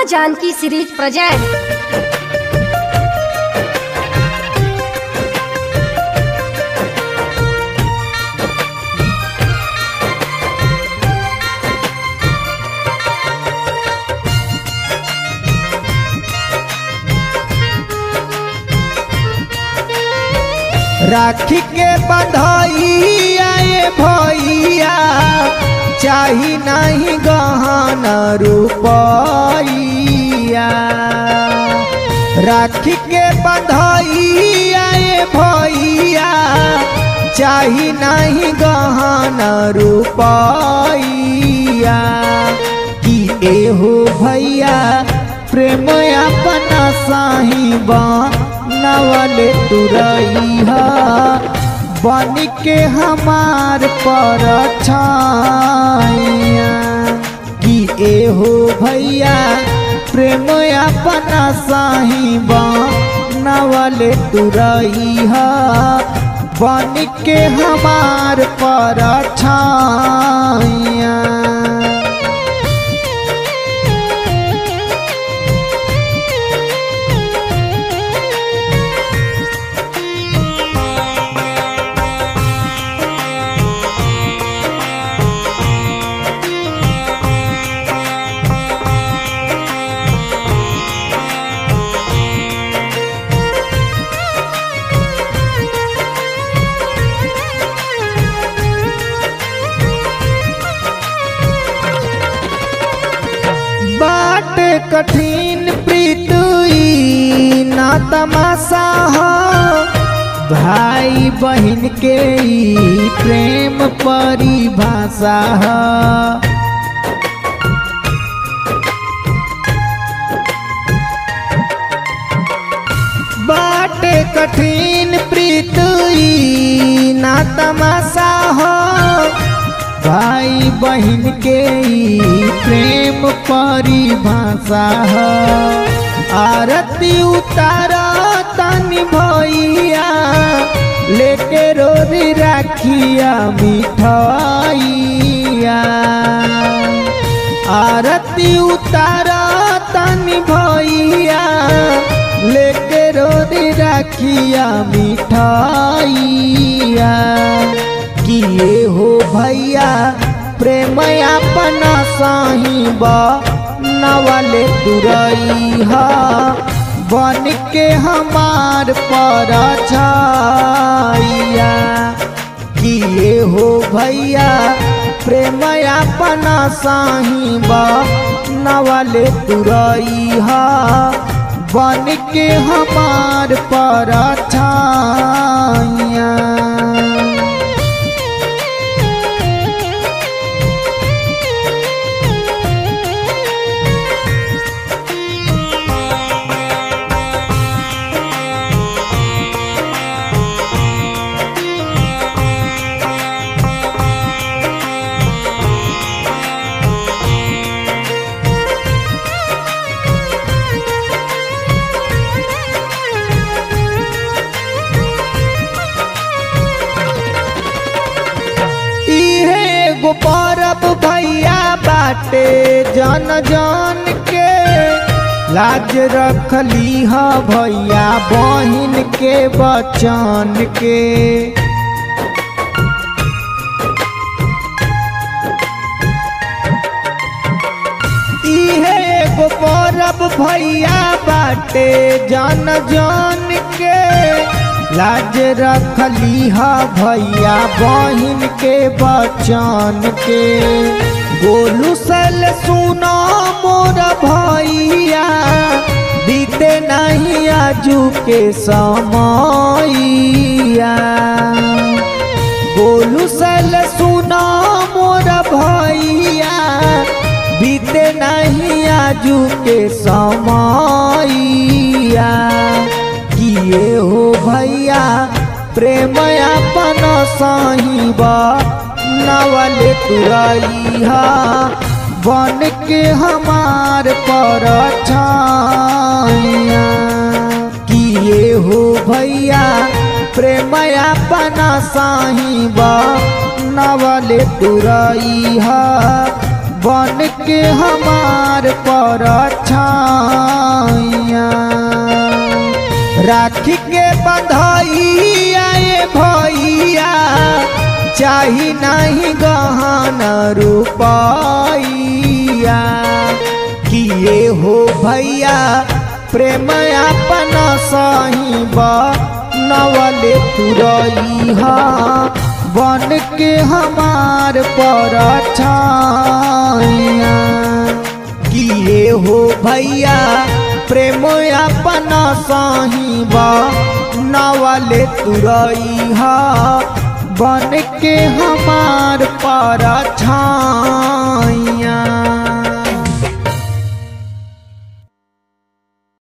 Janaki series present राखी के बधाइया ये भैया चाही नहीं गहन रुपैया राखी के बधाइया ये भैया चाही नहीं गहन रुपैया कि एहो भैया प्रेम अपना साहिबा नवले तुरैया बन के हमार पर छाइया कि एहो भैया प्रेम अपना साहिबा नवले तुरैया बन के हमार पर छाइया बाट कठिन प्रीतुई ना तमाशा हो भाई बहन के ई प्रेम परिभाषा हो बाट कठिन प्रीतुई ना तमाशा हो भाई बहन के ई प्रेम परिभाषा है आरती उतारा तनी भैया लेके रोरी राखिया मिठाइया आरती उतारा तनी भैया लेके रोरी राखिया मिठाइया किए हो भैया प्रेम अपना साहिब नवले तुरैया बन के हमार पर छाइया किए हो भैया प्रेम अपना साहिब नवले तुरैया बन के हमार पर छाइया इहे एगो परब भैया बाटे जन जन के लाज रखली ह भैया बहिन के बचन के इहे एगो परब भैया बाटे जन जन के लाज रखली ह भैया बहिन के बचन के गोलू सल सुनो मोर भैया बीते नहीं आजू के समैया गोलू सल सुनो मोर भैया बीते नहीं आजू के समैया किए हो भैया प्रेम अपन साहिब नवले तुरैया बन के हमार पर छाइया किए हो भैया प्रेम अपना साहिब नवले तुरैया बन के हमार पर छाइया राखी के बंधइया ए भैया चाही नहीं गहन रुपैया किए हो भैया प्रेम अपन सही नवले तुरैहा बन के हमार पर छाइया किए हो भैया प्रेम अपन सही नवले तुरैहा बन के हमार पर छाइया